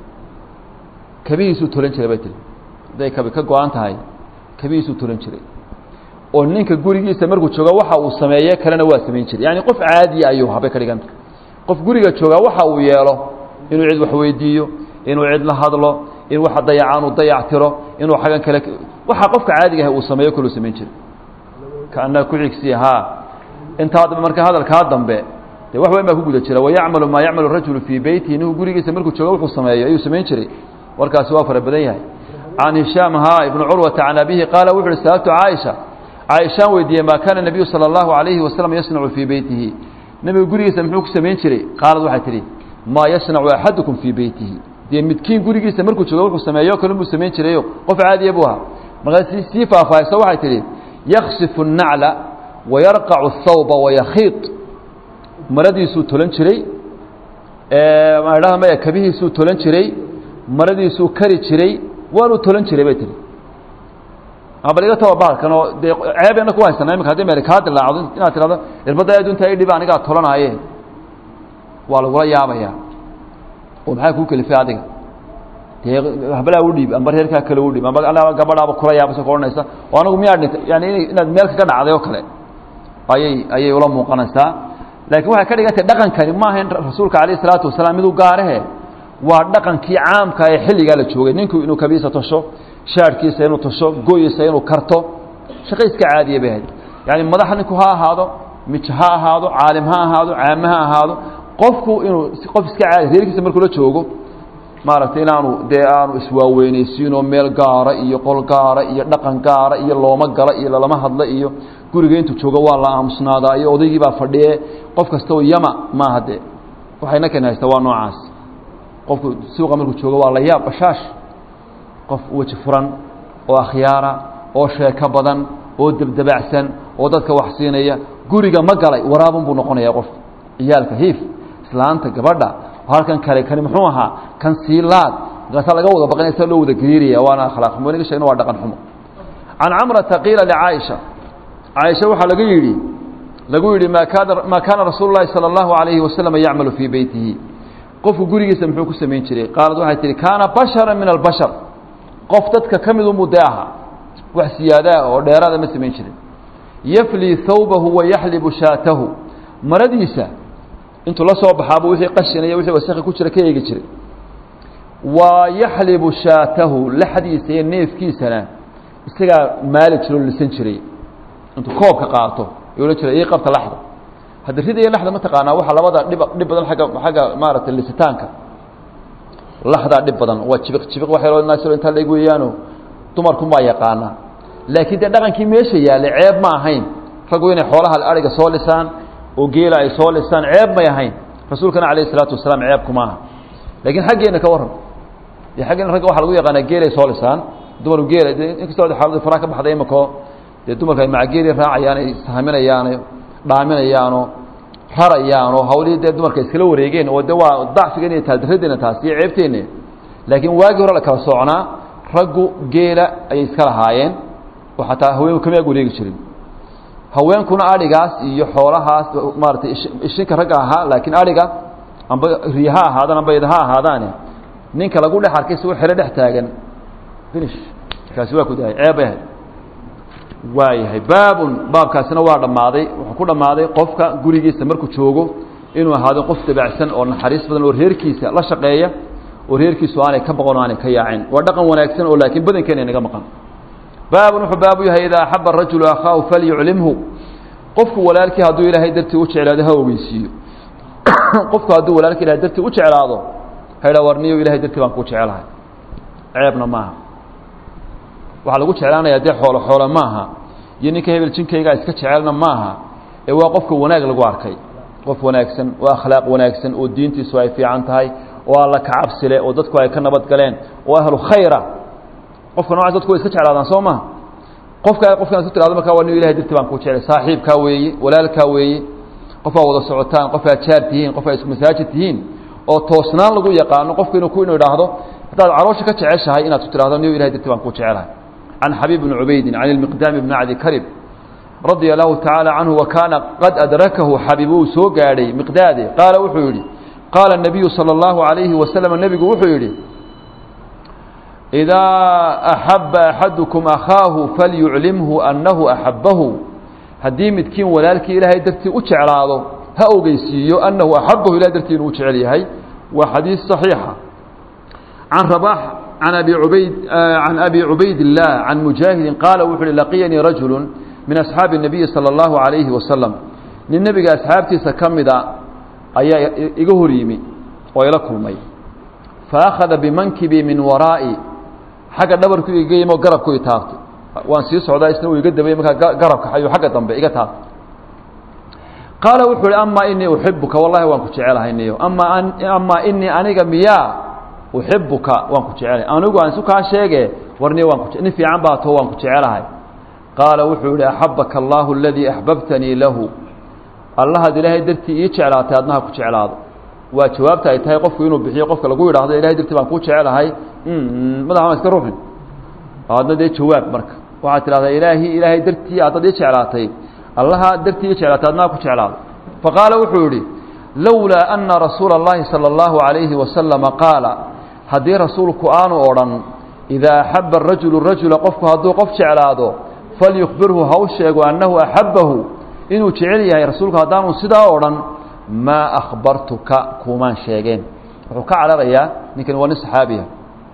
kabihiisuu tolan jiray bay tihi hadday kabi ka go-an tahay kabihiisuu tolan jiray oo ninka gurigiisa markuu jooga waxa uu sameeye kalena waa samayn jiray yani qof caadiya ayuu habay ka dhiganta qof guriga joogaa waxa uu yeelo inuu cid wax weydiiyo inuu cid la hadlo in waxa dayacaan uu dayac tiro inuu xagan kale waxa qofka caadiga ah uu sameeyo kaluu samayn jiray kaanaa ku xigsiya haa intaa dambe marka hadalkaa dambe dee wax weyn baa ku guda jira wayacmalu maa yacmalu rajulu fii beytihi ninku gurigiisa markuu jooga wuxuu sameeyo ayuu samayn jiray warkaasi waa fara badan yahay can hishaam ha ibnu curwata can abihi qaala wuxu uhi sa'altu caaisha caaishaan weydiiyey maa kaana nebiyu sala allahu calayhi wasalam yasnacu fii beytihi nebigu gurigiisa muxuu ku samayn jiray qaalad waxay tidhi maa yasnacu axadukum fii beytihi dee midkiin gurigiisa markuu joogo wuxuu sameeyo kale buu samayn jirayo qof caadiya buu ahaa markaa si sii faahfaahayso waxay tidhi yaksifu الnacla wayarqacu الthawba wayakhiid maradiisuu tolan jiray maadhaha maya kabihiisuu tolan jiray maradiisuu kari jiray waanuu tolan jiray bay tihi bal iga taba bahalkan oo dee ceebeenna ku haysana imika hadii meel kaa dilaacdo inaad tirahdo irbadda adunta i dhiba anigaa tolanaaye waa lagula yaabayaa oo maxaa kuu kelifay adiga dee habalaa u dhiib amba reerkaa kale u dhiib amba gabadhaaba kula yaabasa ka odhanaysa oo anagu miyaa dhintay yani inaad meel kaga dhacday oo kale ayay ayay ula muuqanaysaa laakiin waxay ka dhigantay dhaqankani maaha in rasuulka calayh isalaatu wasalaam miduu gaarahe waa dhaqankii caamka ee xilligaa la joogay ninku inuu kabiisa tosho shaadhkiisa inuu tosho goyiisa inuu karto shaqo iska caadiya bay ahayd yani madax ninku ha ahaado mij ha ahaado caalim ha ahaado caame ha ahaado qofku inuu qof iska caadi reerkiisa markuu la joogo maaragtay inaanu dee aanu iswaaweynaysiinoo meel gaara iyo qol gaara iyo dhaqan gaara iyo looma gala iyo lalama hadla iyo guriga intuu joogo waa la aamusnaadaa iyo odaygii baa fadhiye qof kasta oo yama maaha dee waxayna ken haysta waa noocaas qofku suuqa markuu joogo waa la yaab bashaash qof weji furan oo akhyaara oo sheeko badan oo debdebacsan oo dadka wax siinaya guriga ma galay waraabun buu noqonayaa qof ciyaalka hiif islaanta gabadha halkan kale kani muxuu ahaa kan siilaad markaasaa laga wada baqanaya sa loo wada gariiraya waana akhlaaq xumo inaga sheegna waa dhaqan xumo can camrata qiila licaaisha caaisha waxaa laga yidhi lagu yidhi ma kaana maa kaana rasuulu llahi sala allahu alayhi wasalam yacmalu fii beytihi qofku gurigiisa muxuu ku samayn jiray qaalad waxay tihi kaana bashara min albashar qof dadka ka mid unbuu dee ahaa wax siyaadaa oo dheeraada ma samayn jirin yaflii thawbahu wa yaxlibu shaatahu maradiisa intuu la soo baxaabuu wixii qashinaya wixii wasakhi ku jira ka eegi jiray wa yaxlibu shaatahu laxdiisa iyo neefkiisana isagaa maali jiro o lisan jiray intuu koobka qaato ayuu la jiray ii qabta laxda hadda rida iyo laxda ma taqaanaa waxaa labada dhib dhib badan agga xagga maaragtay lisitaanka laxdaa dhib badan waa jibiq jibiq wax yaroo naasiro intaa laeg weeyaano dumarkunbaa yaqaana laakiin dee dhaqankii meesha yaallay ceeb ma ahayn raggu inay xoolaha ariga soo lisaan oo geela ay soo lisaan ceeb may ahayn rasuulkana alayh isalaatu wasalaam ceebku maaha laakiin xaggeenna ka warran dee xaggeena ragga waxaa lagu yaqaanaa geelay soo lisaan dumarku geela inkastoo xaaladu faraa ka baxday imakoo dee dumarka ay macageelii raacayaan ay sahaminayaan dhaaminayaanoo rarayaanoo hawlihii dee dumarka iskala wareegeen oo de waa dacfigan iyo taaldaradeena taas iyo ceebteenna laakiin waagii hore la kala soocnaa raggu geela ayay iska lahaayeen oo xataa haweenku kama ag wareegi jirin haweenkuna adhigaas iyo xoolahaas maaratay ishinka ragga ahaa laakiin adhiga amba riy ha ahaadaan amba id ha ahaadaane ninka lagu dhex arkay si u xero dhex taagan finish kaasi waa ku dahay ceeb bay ahayd waayahay baabun baabkaasina waa dhammaaday wuxuu ku dhammaaday qofka gurigiisa markuu joogo inuu ahaado qof dabacsan oo naxariis badan oo reerkiisa la shaqeeya oo reerkiisu aanay ka baqon o aanay ka yaacin waa dhaqan wanaagsan oo laakiin badankeena inaga maqan baabun wuxuu baabu yahay idaa axaba arajulu akhaahu falyuclimhu qofku walaalkii hadduu ilaahay dartii u jeclaado ha ogeysiiyo qofku hadduu walaalkii ilahay dartii u jeclaado ha idhaa warniyo ilahay dartii baan kuu jecelahay ceebna maaha waxaa lagu jeclaanayaa dee xoolo xoolo maaha iyo ninka hebel jinkaygaa iska jecelna maaha ee waa qofka wanaag lagu arkay qof wanaagsan oo akhlaaq wanaagsan oo diintiisu ay fiican tahay oo alla ka cabsile oo dadku ay ka nabad galeen oo ahlu khayra qofka noocaas dadku way iska jeclaadaan soo maha qofka qofkan isku tirahdo markaa waa nin ilahay darti baan kuu jeclay saaxiibkaa weeye walaalkaa weeye qof aa wada socotaan qof aad jaar tihiin qof aa isku masaajid tihiin oo toosnaan lagu yaqaano qofku inuu ku inuu idhaahdo haddaad caloosha ka jeceshahay inaad ku tirahdo niyo ilahay darti baan kuu jecelahay can xabiib bni cubaydin can ilmiqdaami bni cadi karib radia allahu tacaala canhu wa kaana qad adrakahu xabiib uu soo gaadhay miqdaade qaala wuxuu yidhi qaala الnabiyu salى اllahu عalayhi wasalam nebigu wuxuu yidhi idaa axaba axadukum akhaahu falyuclimhu annahu axabahu haddii midkiin walaalkii ilaahay dartii u jeclaado ha ogeysiiyo annahu axabahu ilahay dartii inuu u jecel yahay waa xadiis صaxiixa can rabax can abi ubayd can abi cubayd الlah can mujaahidin qaala wuxu uhi laqiyanii rajulu min asxaabi الnabiyi salى اllahu عalayhi wasalam nin nebiga asxaabtiisa ka mida ayaa iga hor yimi oo ila kulmay faakhada bimankibii min waraa'i xagga dhabarku iga yimi oo garabku i taabtay waan sii socdaa isna uu iga dabay markaa garabka ayuu xagga dambe iga taabtay qaala wuxuu uhi amaa inii uxibuka wallahi waan ku jecelahay niyo ama amaa inii aniga miyaa uxibuka waan ku jecelahay anigu aan isu kaa sheege war niyo waan ku nin fiican baa too waan ku jecelahay qaala wuxuu yihi axabaka allahu aladii axbabtanii lahu allahaad ilaahay dartii ii jeclaatay adnaha ku jeclaado waa jawaabta ay tahay qofku inuu bixiyo qofka lagu yidhaahdo ilahay dartii baan kuu jecelahay madaxa ma iska ruuxin adna dee jawaab marka waxaad tidhahdaa ilaahi ilaahay dartii aadad ii jeclaatay allaha dartii ii jeclaatay adnaha ku jeclaado faqaala wuxuu yihi lowlaa ana rasuula اllahi salى اllahu عalayhi wasalama qaala haddii rasuulku aanu odhan idaa axaba arajulu rajula qofku hadduu qof jeclaado falyukbirhu ha u sheego annahu axabahu inuu jecel yahay rasuulku haddaanu sidaa odhan maa akhbartuka kuumaan sheegeen wuxuu ka cararayaa ninkani waa nin saxaabiya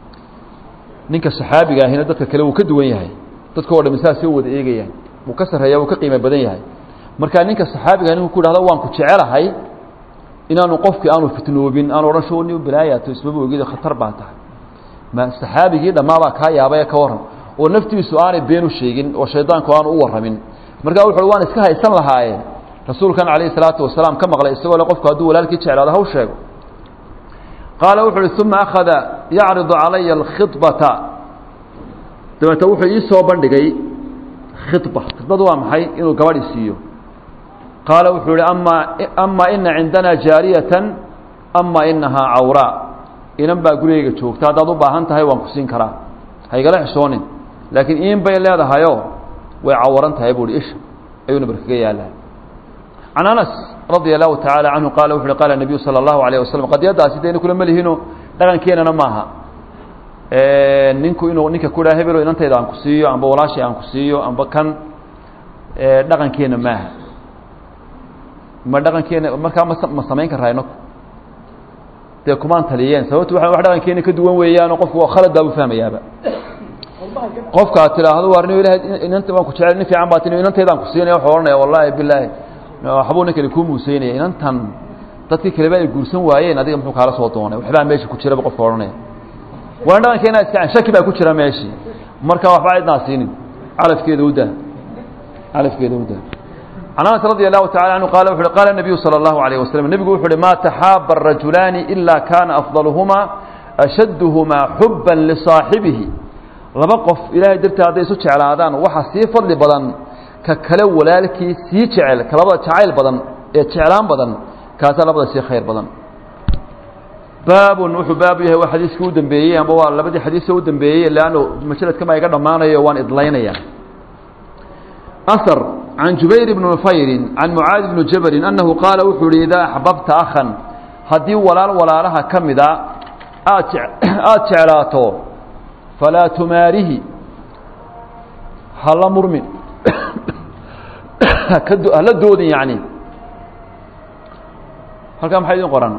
ninka saxaabiga ahina dadka kale wuu ka duwan yahay dadka o dhami saasay u wada eegayaan wuu ka sarreeya wuu ka qiimo badan yahay marka ninka saxaabiga ninku ku dhahdo waan ku jecelahay inaanu qofkii aanu fitnoobin aanu odhan sho ni balaayato ismaba ogid khatar baa tahay ma saxaabigii dhammaabaa kaa yaabaya ka warran oo naftiisu aanay been u sheegin oo shaydaanku aanu u warramin markaa wuxu waan iska haysan lahaaye rasuulkan calayhi salaatu wasalaam ka maqlay isagoo le qofku hadduu walaalkii jeclaado haw sheego qaala wuxu uhi uma akhada yacridu calaya alkhibata dabeete wuxuu ii soo bandhigay khiba khibadu waa maxay inuu gabadhi siiyo qaala wuxuu ihi amaa amaa ina cindana jaariyatan ama inahaa cawraa inan baa gurigeyga joogta haddaad u baahan tahay waan ku siin karaa haygala xishoonin laakiin iin bay leedahayo way cawaran tahay buuhi isha ayuu nabar kaga yaalaa can anas radia allahu tacaala canhu qaala wuxu uhi qaala nabiyu sala allahu alayh wasalam qadiyaddaasi dayna kula melihiino dhaqankeenana maaha ninku inuu ninka ku dhaha hebelo inantayda aan ku siiyo amba walaashay aan ku siiyo amba kan dhaqankeena maaha ma dhaqankeena markaa ma ma samayn karaa inaku dee kumaan taliyeen sababto waa wax dhaqankeena ka duwan weeyaanoo qofku khalad baa u fahmayaaba qofkaad tidhaahdo waar nin ilahay inanta waan ku jecel nin fiican baa ti inantaydaan ku siinaya wuxuu ohanaya wallaahi bilaahi waxbuu ninkani kuu muuseynaya inantan dadkii kaleba ay guursan waayeen adiga muxuu kaala soo doonay waxbaa meesha ku jiraba qofka odhanaya waan dhaqankeena iska shaki baa ku jira meeshii marka waxba cidnaa siinin calafkeeda u daa calafkeeda u daa can anas radi allahu tacala canhu qaala wuxu uhi qaala nabiyu sala allahu alayh wasalam nebigu wuxu uhi maa taxaaba arajulaani ilaa kaana afdaluhumaa ashadduhumaa xubban lisaaxibihi laba qof ilaahay dartii hadday isu jeclaadaan waxa sii fadli badan ka kale walaalkii sii jecel ka labada jacayl badan ee jeclaan badan kaasaa labada sii khayr badan baabun wuxuu baabu yahay waa xadiiskii u dambeeyey amba waa labadii xadiisa u dambeeyey leanno majaladkama iga dhammaanayo waan idlaynaya أثر عن جبير بن نفير عن معاذ بن جبل أنه قال وحول إذا أحببت أخا هدي ولال ولالها كمدا آتعلاته فلا تماره هلا مرمن هلا دود يعني هل كان حيث قرآن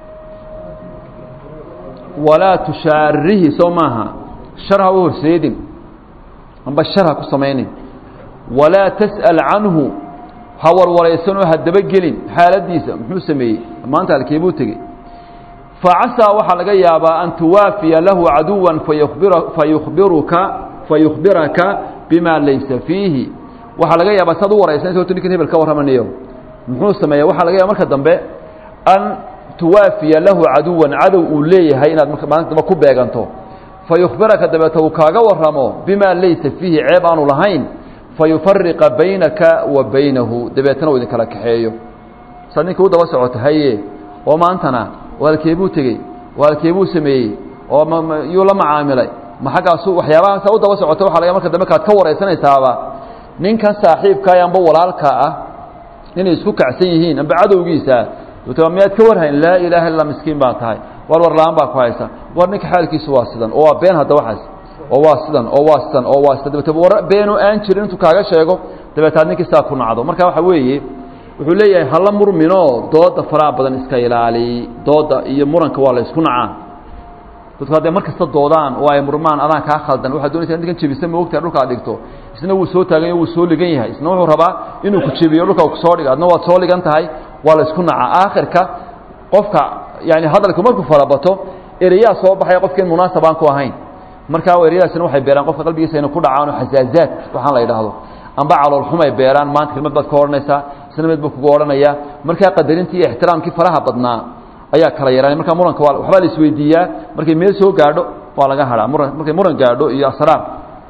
ولا تشاره سوماها شرها وهو سيد أما الشرها كسميني walaa tas'al canhu ha warwaraysanoo ha dabagelin xaaladiisa muxuu sameeyey maanta halkeebuu tegey facasaa waxaa laga yaabaa an tuwaafiya lahu caduwan fayubiruka fayukhbiraka bima laysa fiihi waxaa laga yaabaa saad u waraysanaysa horta ninkan hebel ka warramanayo muxuu sameeya waxaa laga yaaba marka dambe an tuwaafiya lahu caduwan cadow uu leeyahay inaad maalinta dambe ku beeganto fayukhbiraka dabeeta uu kaaga warramo bima laysa fiihi ceeb aanu lahayn fayufariqa baynaka wa baynahu dabeetana uu idin kala kaxeeyo saad ninka u daba socota haye oo maantana waalkeebuu tegey waalkeebuu sameeyey oo yuu la macaamilay ma xaggaasu waxyaabahaasa u daba socota waxa laga marka dambe kaad ka waraysanaysaaba ninkan saaxiibkaa amba walaalkaa ah inay isku kacsan yihiin amba cadowgiisa miyaad ka warhayn laa ilaaha illa miskiin baa tahay war war la-aan baa ku haysa war ninka xaalkiisu waa sidan oo waa been hadda waxaas oo waa sidan oo waa sidan oo waa sidan dabeete war beenu aan jirin intuu kaaga sheego dabeetaad ninkii saa ku nacdo marka waxa weeye wuxuu leeyahay hala murminoo dooda faraha badan iska ilaali dooda iyo muranka waa la isku nacaa dadku hadday mar kasta doodaan oo ay murmaan adaan kaa khaldan waxaad doonaysa ninkan jebisa ma ogtahay dhulka ad dhigto isna wuu soo taagan wuu soo ligan yahay isna wuxuu rabaa inuu ku jebiyo dhulka uu kusoo dhigo adna waad soo ligan tahay waa la isku nacaa aakhirka qofka yani hadalku markuu farabato ereyaa soo baxaya qofkiin munaasab aan ku ahayn markaa eryadaasina waxay beeraan qofka qalbigiisa ina ku dhacaan oo xasaazaad waxaan la yidhaahdo amba caloolxumay beeraan maanta kelmad baad ka odhanaysaa isna mid buu kugu odhanaya markaa qadarintii iyo ixtiraamkii faraha badnaa ayaa kala yaraanay markaa muranka waa waxbaa la isweydiiyaa markay meel soo gaadho waa laga hadhaa muran markay muran gaadho iyo asraar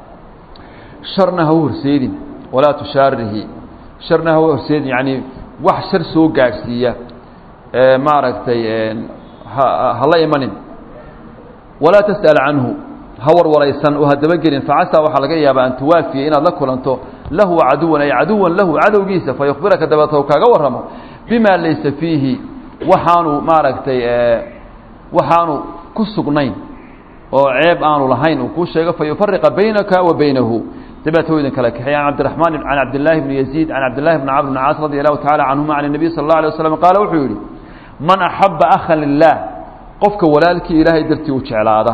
sharna ha u horseedin walaa tushaarihi sharna ha u horseedin yacni wax shar soo gaadhsiiya maaragtay ha la imanin walaa tas'al canhu ha warwaraysan oo ha dabagelin facasaa waxaa laga yaabaa an tuwaafiya inaad la kulanto lahu caduwan ay caduwan lahu cadowgiisa fayukhbiraka dabeeta u kaaga warramo bima laysa fiihi waxaanu maaragtay waxaanu ku sugnayn oo ceeb aanu lahayn uu kuu sheego fayufariqa baynaka wa baynahu dabeeta u idin kala kaxeey an cabdiraxmaan can cabdillaahi bni yaziid can cabdillahi bni camr bni caas radi allahu tacala canhuma can الnabiy sala اllah alay waslam qaala wuxuu yidhi man axaba akhan lilah qofka walaalkii ilaahay dartii u jeclaada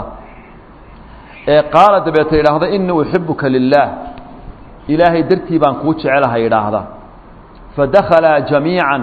ee qaala dabeeta idhaahda inii uxibuka lilaah ilaahay dartii baan kuu jecelahay idhaahda fadakhalaa jamiican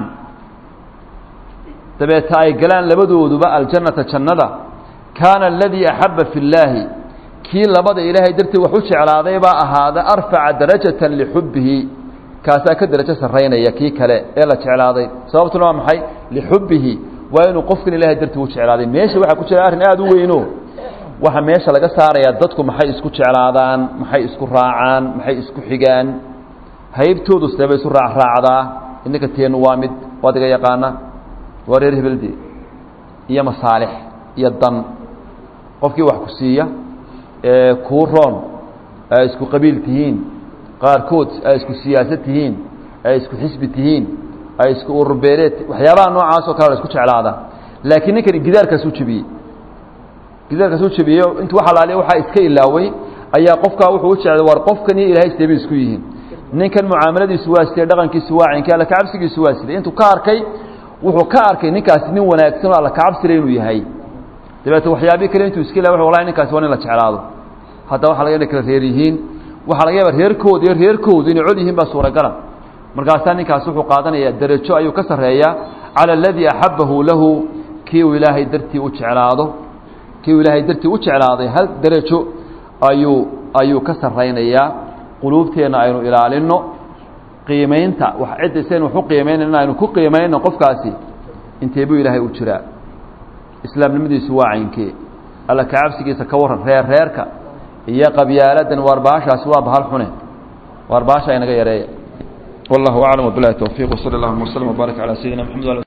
dabeeta ay galaan labadooduba aljannata jannada kaana aladii axabba fi llaahi kii labada ilaahay dartii wax u jeclaaday baa ahaada arfaca darajatan lixubbihi kaasaa ka darajo sarraynaya kii kale ee la jeclaaday sababtuna waa maxay lixubbihi waa inuu qofkan ilahay dartii u jeclaaday meesha waxaa ku jira arrin aada u weyno waxa meesha laga saarayaa dadku maxay isku jeclaadaan maxay isku raacaan maxay isku xigaan haybtoodu seebay isu raacraacdaa idinka teenu waa mid waad iga yaqaana waa reer hebelde iyo masaalix iyo dan qofkii wax ku siiya ee kuu roon ay isku qabiil tihiin qaarkood ay isku siyaasad tihiin ay isku xisbi tihiin ay isku ururbeeleed waxyaabaha noocaas oo kale la isku jeclaada laakiin ninkani gidaarkaasuu jebiyey gidaarkaasuu jebiyey intuu wax alaaliya waxaa iska ilaaway ayaa qofkaa wuxuu u jeclay war qofkan iyo ilahay sidee bay isku yihiin ninkan mucaamaladiisu waa sidee dhaqankiisu waa cinkii alla kacabsigiisu waa sidee intuu ka arkay wuxuu ka arkay ninkaasi nin wanaagsan oo alla kacabsile inuu yahay dabeete waxyaabii kale intuu iska ilaaway wallahi ninkaasi waa nin la jeclaado hadda waxa laga kala reer yihiin waxaa laga yaaba reerkooda iyo reerkoodu inay cod yihiin baa suuragala markaasaa ninkaasi wuxuu qaadanayaa derajo ayuu ka sarreeyaa cala aladii axabbahu lahu kii uu ilaahay dartii u jeclaado kii uu ilaahay dartii u jeclaaday hal derajo ayuu ayuu ka sarraynayaa quluubteenna aynu ilaalinno qiimaynta wax cidda saynu wax u qiimaynayna aynu ku qiimayno qofkaasi intee buu ilaahay u jiraa islaamnimadiisu waa caynkee alla kacabsigiisa ka warran reer reerka iyo qabyaaladan waar baashaasi waa bahal xune waar baasha inaga yareeya والله أعلم وبالله التوفيق وصلى الله وسلم وبارك على سيدنا محمد